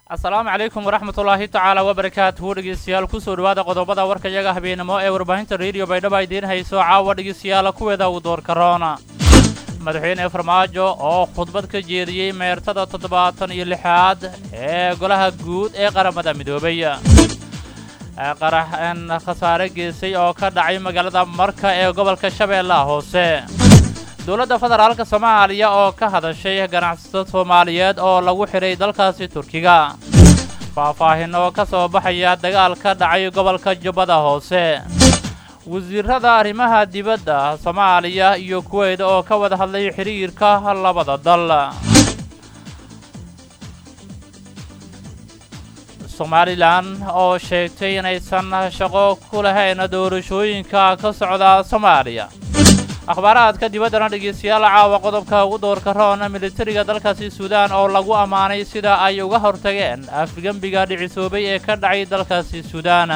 asalaamu calaykum waraxmat ullaahi tacaala wabarakaatuhu dhegeystayaal kusoo dhawaada qodobada warkayaga habeenimo ee warbaahinta rediyo baydhaba idiin hayso caawa dhegeystayaala kuweeda uu door karoona madaxweyne farmaajo oo khudbad ka jeediyey meertada toddobaatan iyo lixaad ee golaha guud ee qaramada midoobay qarax n khasaare geysay oo ka dhacay magaalada marka ee gobolka shabeellaha hoose dowladda federaalka soomaaliya oo ka hadashay ganacsato soomaaliyeed oo lagu xidhay dalkaasi turkiga faahfaahin oo ka soo baxaya dagaal ka dhacay gobolka jubbada hoose wasiirada arrimaha dibadda soomaaliya iyo kuweyt oo ka wada hadlay xidhiirka labada dal somalilan oo sheegtay inaysan shaqo ku lahayn doorashooyinka ka socda soomaaliya akhbaaraadka dibaddana dhegeystayaal caawa qodobka ugu doorka roon militariga dalkaasi suudaan oo lagu ammaanay sida ay uga hortageen afgembiga dhicisoobay ee ka dhacay dalkaasi suudaan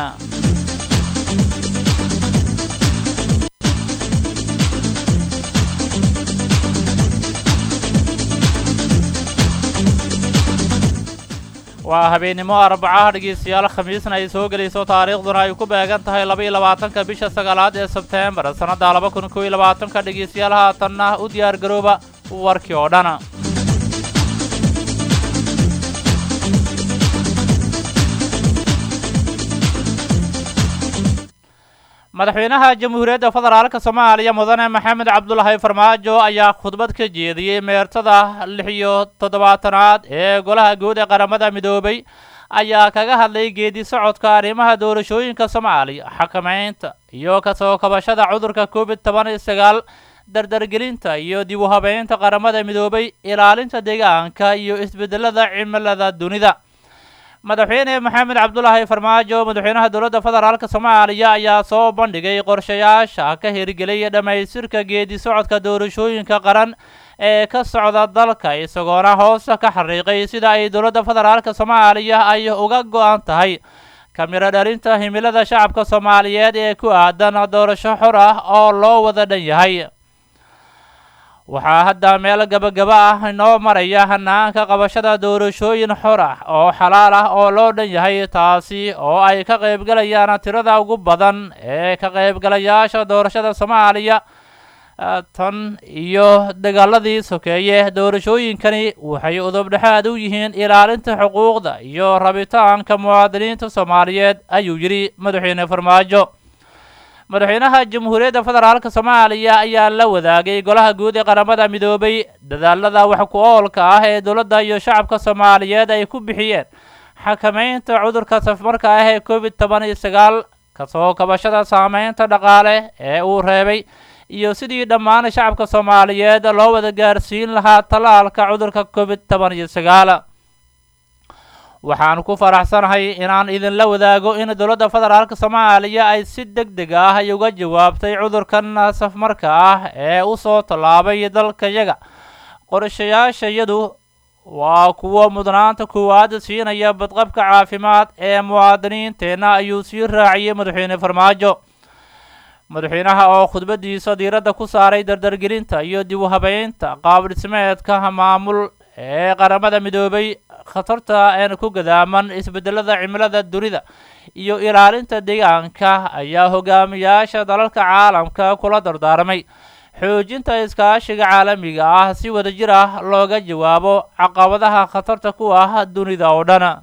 waa habeennimo arbacaha dhegeystayaal khamiisna ay soo gelayso taariikhduna ay ku beegan tahay laba-iyo labaatanka bisha sagaalaad ee sebteembar sannadda laba kun kow iyo labaatanka dhegeystayaal haatanna u diyaar garooba warkii oo dhan madaxweynaha jamhuuriyadda federaalka soomaaliya mudane maxamed cabdulaahi farmaajo ayaa khudbad ka jeediyey meertada lix iyo toddobaatanaad ee golaha guud ee qaramada midoobay ayaa kaga hadlay geedi socodka arrimaha doorashooyinka soomaaliya xakamaynta iyo kasoo kabashada cudurka covid toban iyo sagaal dardargelinta iyo dib u habeynta qaramada midoobay ilaalinta deegaanka iyo isbeddelada cimilada dunida madaxweyne maxamed cabdulaahi farmaajo madaxweynaha dowladda federaalka soomaaliya ayaa soo bandhigay qorshayaasha ka hirgelay dhammaystirka geedi socodka doorashooyinka qaran ee ka socda dalka isagoona hoosta ka xariiqay sida ay dowladda federaalka soomaaliya ay uga go-an tahay kamiro dhalinta himilada shacabka soomaaliyeed ee ku aadan doorasho xor ah oo loo wada dhan yahay waxaa hadda meel gabagaba ah inoo maraya hanaanka qabashada doorashooyin xor ah oo xalaal ah oo loo dhan yahay taasi oo ay ka qaybgalayaan tirada ugu badan ee ka qaybgalayaasha doorashada soomaaliya tan iyo dagaaladii sokeeye doorashooyinkani waxay udubdhexaad u yihiin ilaalinta xuquuqda iyo rabitaanka muwaadiniinta soomaaliyeed ayuu yidhi madaxweyne farmaajo madaxweynaha jamhuuriyadda federaalka soomaaliya ayaa la wadaagay golaha guud ee qaramada midoobay dadaalada wax ku oolka ah ee dowladda iyo shacabka soomaaliyeed ay ku bixiyeen xakamaynta cudurka safmarka ah ee covid toban iyo sagaal kasoo kabashada saameynta dhaqaale ee uu reebay iyo sidii dhammaan shacabka soomaaliyeed loo wada gaarsiin lahaa tallaalka cudurka covid toban iyo sagaal waxaan ku faraxsanahay inaan idinla wadaago in dowladda federaalka soomaaliya ay si deg deg ah ay uga jawaabtay cudurkan safmarka ah ee u soo tallaabay dalkayaga qorshayaashayadu waa kuwo mudnaanta koowaad siinaya badqabka caafimaad ee muwaadiniinteenna ayuu sii raaciyey madaxweyne farmaajo madaxweynaha oo khudbadiisa diiradda ku saaray dardargelinta iyo dib u habeynta qaab dhismeedka maamul ee qaramada midoobay khatarta een ku gadaaman isbeddelada cimilada dunida iyo ilaalinta deegaanka ayaa hogaamiyaasha dalalka caalamka kula dardaarmay xoojinta iskaashiga caalamiga ah si wadajir ah looga jawaabo caqabadaha khatarta ku ah dunida oo dhan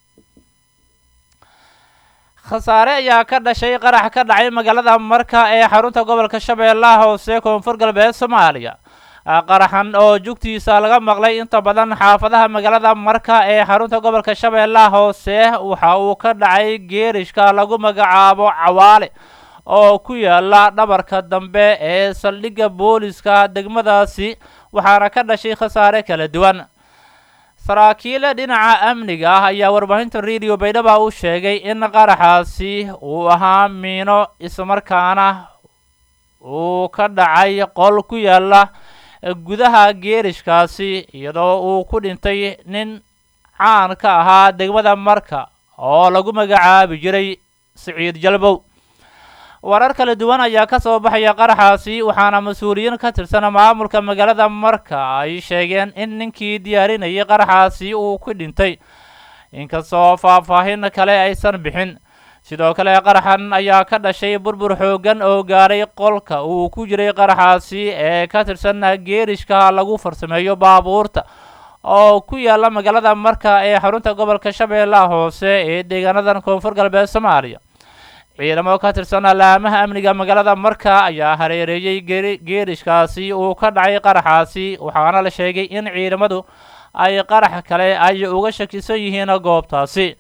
khasaare ayaa ka dhashay qarax ka dhacay magaalada marka ee xarunta gobolka shabeellaha hoose koonfur galbeed soomaaliya qaraxan oo jugtiisa laga maqlay inta badan xaafadaha magaalada marka ee xarunta gobolka shabeellaha hoose waxa uu ka dhacay geerishka lagu magacaabo cawaale oo ku yaala dhabarka dambe ee saldhigga booliska degmadaasi waxaana ka dhashay khasaare kala duwan saraakiile dhinaca amniga ah ayaa warbaahinta rediyo baydhaba u sheegay in qaraxaasi uu ahaa miino islamarkaana uu ka dhacay qol ku yaala gudaha geerishkaasi iyadoo uu ku dhintay nin caan ka ahaa degmada marka oo lagu magacaabi jiray siciid jalbow warar kala duwan ayaa ka soo baxaya qaraxaasi waxaana mas-uuliyiin ka tirsan maamulka magaalada marka ay sheegeen in ninkii diyaarinayay qaraxaasi uu ku dhintay inkastoo faahfaahin kale aysan bixin sidoo kale qaraxan ayaa ka dhashay burbur xooggan oo gaaray qolka uu ku jiray qaraxaasi ee ka tirsan geerishka lagu farsameeyo baabuurta oo ku yaala magaalada marka ee xarunta gobolka shabeellaha hoose ee deegaanadan koonfur galbeed soomaaliya ciidamo ka tirsan laamaha amniga magaalada marka ayaa hareereeyey geerishkaasi uu ka dhacay qaraxaasi waxaana la sheegay in ciidamadu ay qarax kale ay uga shakisan yihiin goobtaasi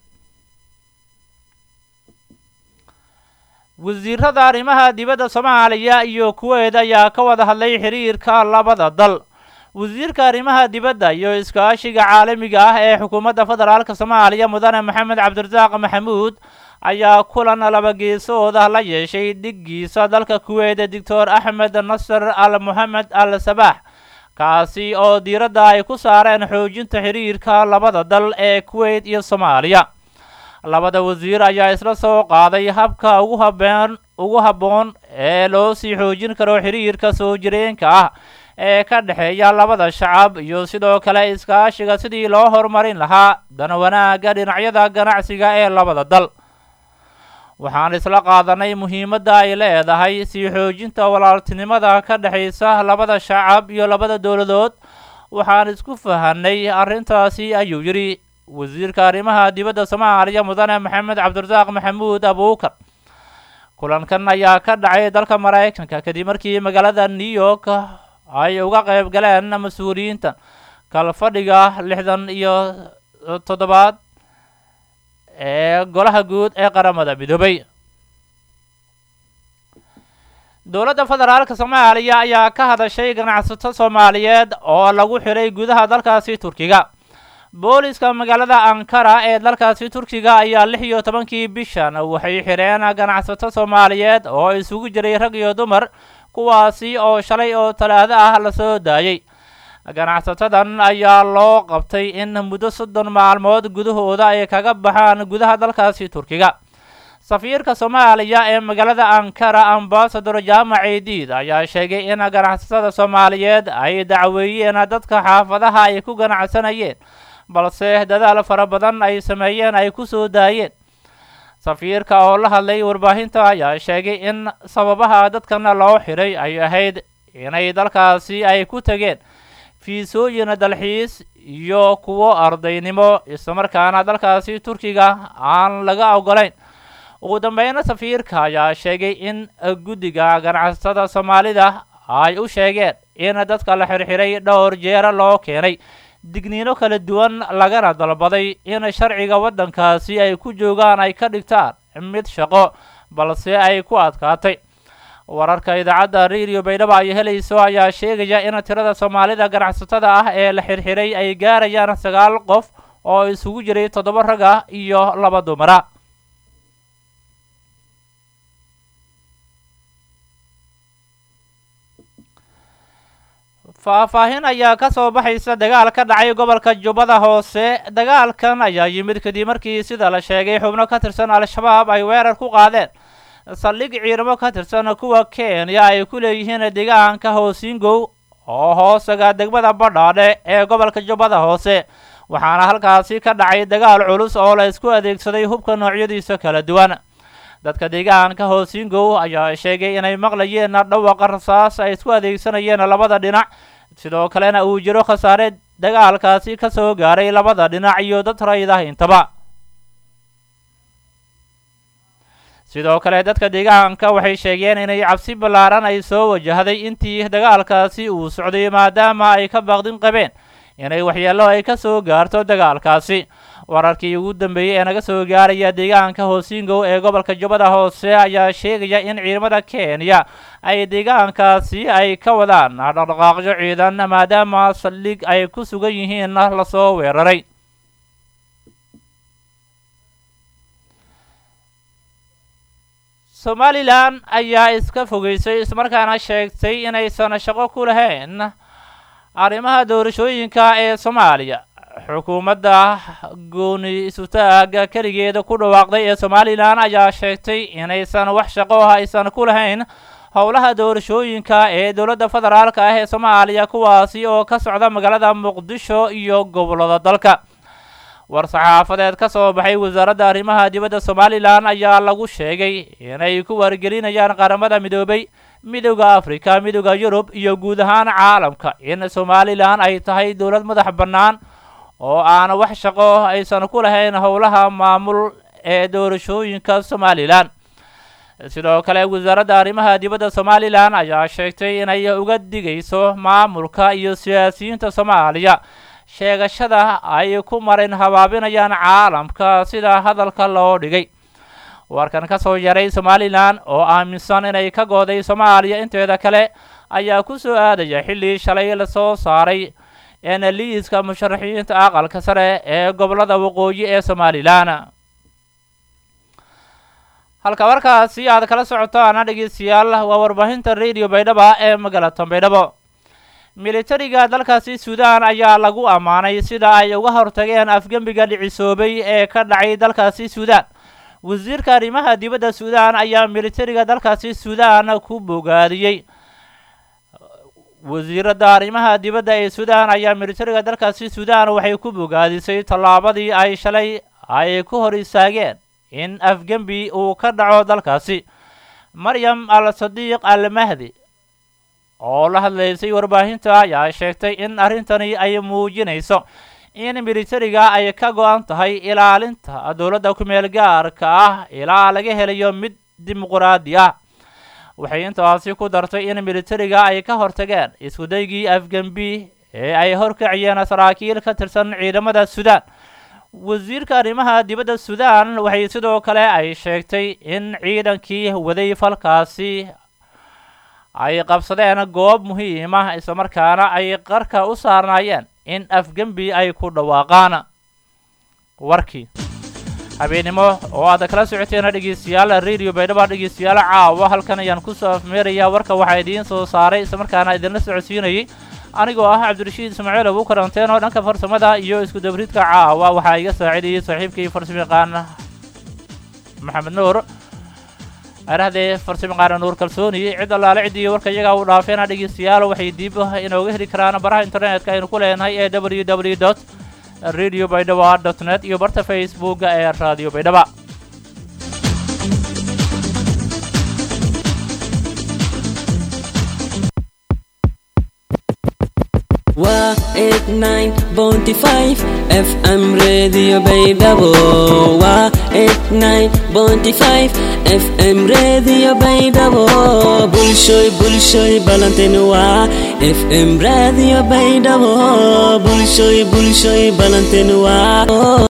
wasiirada arrimaha dibadda soomaaliya iyo kuweed ayaa ka wada hadlay xiriirka labada dal wasiirka arrimaha dibadda iyo iskaashiga caalamiga ah ee xukuumadda federaalka soomaaliya mudane maxamed cabdirasaaq maxamuud ayaa kulan laba geesooda la yeeshay dhiggiisa dalka kuweed doctor axmed nasar al moxamed al sabaax kaasi oo diiradda ay ku saareen xoojinta xiriirka labada dal ee kuweyt iyo soomaaliya labada wasiir ayaa isla soo qaaday habka ugu habeen ugu habboon ee loo sii xoojin karo xiriirka soo jireenka ah ee ka dhexeeya labada shacab iyo sidoo kale iskaashiga sidii loo horumarin lahaa dana wanaagga dhinacyada ganacsiga ee labada dal waxaan isla qaadanay muhiimadda ay leedahay sii xoojinta walaaltinimada ka dhexaysa labada shacab iyo labada dowladood waxaan isku fahanay arrintaasi ayuu yidhi wasiirka arrimaha dibadda soomaaliya mudane maxamed cabdirasaaq maxamuud abuukar kulankan ayaa ka dhacay dalka maraykanka kadib markii magaalada new york ay uga qayb galeen mas-uuliyiinta kalfadhiga lixdan iyo toddobaad ee golaha guud ee qaramada midoobay dowladda federaalka soomaaliya ayaa ka hadashay ganacsato soomaaliyeed oo lagu xiray gudaha dalkaasi turkiga booliska magaalada ankara ee dalkaasi turkiga ayaa lix iyo tobankii bishan waxay xireen ganacsato soomaaliyeed oo isugu jiray rag iyo dumar kuwaasi oo shalay oo talaado ah lasoo daayey ganacsatadan ayaa loo qabtay in muddo soddon maalmood gudahooda ay kaga baxaan gudaha dalkaasi turkiga safiirka soomaaliya ee magaalada ankara ambasador jaamac ciidiid ayaa sheegay in ganacsatada soomaaliyeed ay dacweeyeen dadka xaafadaha ay ku ganacsanayeen balse dadaal fara badan ay sameeyeen ay ku soo daayeen safiirka oo la hadlay warbaahinta ayaa sheegay in sababaha dadkana loo xiray ay ahayd inay dalkaasi ay ku tegeen fiisooyin dalxiis iyo kuwo ardaynimo islamarkaana dalkaasi turkiga aan laga ogolayn ugu dambeyna safiirka ayaa sheegay in guddiga ganacsatada soomaalida ay u sheegeen in dadka la xirxiray dhowr jeera loo keenay digniino kala duwan lagana dalbaday in sharciga waddankaasi ay ku joogaan ay ka dhigtaan mid shaqo balse ay ku adkaatay wararka idaacadda radio baydhabo ay helayso ayaa sheegaya in tirada soomaalida ganacsatada ah ee la xirxiray ay gaarayaan sagaal qof oo isugu jiray toddoba rag ah iyo laba dumara faahfaahin ayaa ka soo baxaysa dagaal ka dhacay gobolka jubbada hoose dagaalkan ayaa yimid kadib markii sida la sheegay xubno ka tirsan al-shabaab ay weerar ku qaadeen saldhig ciidamo ka tirsan kuwa kenya ay ku leeyihiin deegaanka hoosingow oo hoosaga degmada badhaadhe ee gobolka jubbada hoose waxaana halkaasi ka dhacay dagaal culus oo la isku adeegsaday hubka noocyadiisa kala duwan dadka deegaanka hoosingow ayaa sheegay inay maqlayeen dhawaqa rasaas ay isku adeegsanayeen labada dhinac sidoo kalena uu jiro khasaare dagaalkaasi ka soo gaaray labada dhinac iyo dad rayd ah intaba sidoo kale dadka deegaanka waxay sheegeen inay cabsi ballaaran ay soo wajahday intii dagaalkaasi uu socday maadaama ay ka baaqdin qabeen inay waxyeello ay ka soo gaarto dagaalkaasi wararkii ugu dambeeyey ee naga soo gaaraya deegaanka hoosingow ee gobolka jubbada hoose ayaa sheegaya in ciidamada kenya ay deegaankaasi ay ka wadaan dhaqdhaqaaqyo ciidan maadaama saldhig ay ku sugan yihiinna lasoo weeraray somalilan ayaa iska fogeysay ismarkaana sheegtay inaysan shaqo ku lahayn arrimaha doorashooyinka ee soomaaliya xukuumadda gooni isutaaga keligeeda ku dhawaaqday ee somalilan ayaa sheegtay inaysan wax shaqo ah aysan ku lahayn howlaha doorashooyinka ee dowladda federaalka ah ee soomaaliya kuwaasi oo ka socda magaalada muqdisho iyo gobollada dalka war-saxaafadeed ka soo baxay wasaaradda arrimaha dibadda somalilan ayaa lagu sheegay inay ku wargelinayaan qaramada midoobay midowda afrika midowda yurub iyo guud ahaan caalamka in somalilan ay tahay dowlad madax bannaan oo aan wax shaqo aysan ku lahayn howlaha maamul ee doorashooyinka somalilan sidoo kale wasaaradda arrimaha dibadda somalilan ayaa sheegtay inay uga digayso maamulka iyo siyaasiyiinta soomaaliya sheegashada ay ku marin habaabinayaan caalamka sida hadalka loo dhigay warkan ka soo yaray somalilan oo aaminsan inay ka gooday soomaaliya inteeda kale ayaa ku soo aadaya xilli shalay lasoo saaray liiska musharaxiinta aqalka sare ee gobolada waqooyi ee somalilan halka markaasi aad kala socotaan dhegeystayaal waa warbaahinta radio baydhaba ee magaalada baydhabo militariga dalkaasi suudaan ayaa lagu ammaanay sida ay uga hortageen afgembiga dhicisoobay ee ka dhacay dalkaasi suudaan wasiirka arrimaha dibadda suudaan ayaa militariga dalkaasi suudaan ku bogaadiyey wasiiradda arrimaha dibadda ee suudaan ayaa militariga dalkaasi suudaan waxay ku bogaadisay tallaabadii ay shalay ay ku hor istaageen in afgembi uu ka dhaco dalkaasi maryam al sadiiq al mahdi oo la hadlaysay warbaahinta ayaa sheegtay in arrintani ay muujinayso in militariga ay ka go-an tahay ilaalinta dowladda ku-meel gaarka ah ilaa laga helayo mid dimuquraadi ah waxay intaasi ku dartay in militariga ay ka hortageen iskudaygii afgembi ee ay horkaciyeen saraakiil ka tirsan ciidamada suudaan wasiirka arrimaha dibadda suudaan waxay sidoo kale ay sheegtay in ciidankii waday falkaasi ay qabsadeen goob muhiim ah islamarkaana ay qarka u saarnaayeen in afgembi ay ku dhawaaqaan warkii habeennimo oo aad kala socoteen dhegeystayaal radio baydhaba dhegeystayaal caawa halkan ayaan kusoo afmeerayaa warka waxaa idiin soo saaray islamarkaana idinla socodsiinayay anigoo ah cabdirashiid ismaaciil abu karanteen oo dhanka farsamada iyo isku dabridka caawa waxaa iga saacidayay saaxiibkii farsamayaqaan maxamed nuur arahdee farsamayaqaana nuur kalsooni cid allaale ciddii warka iyagaa u dhaafeena dhegeystayaal waxay dib inooga heli karaan baraha internetka aynu ku leenahay ee w w dot radio baydhaba dot net iyo barta facebooka ee radio baydhaba waa eight nine bounty five fm radio baydhabo waa eight nine bounty five fm radio baydhabo bulshoy bulshoy ballantin waa fm radio baydhabo bulshoy bulshoy ballantin waa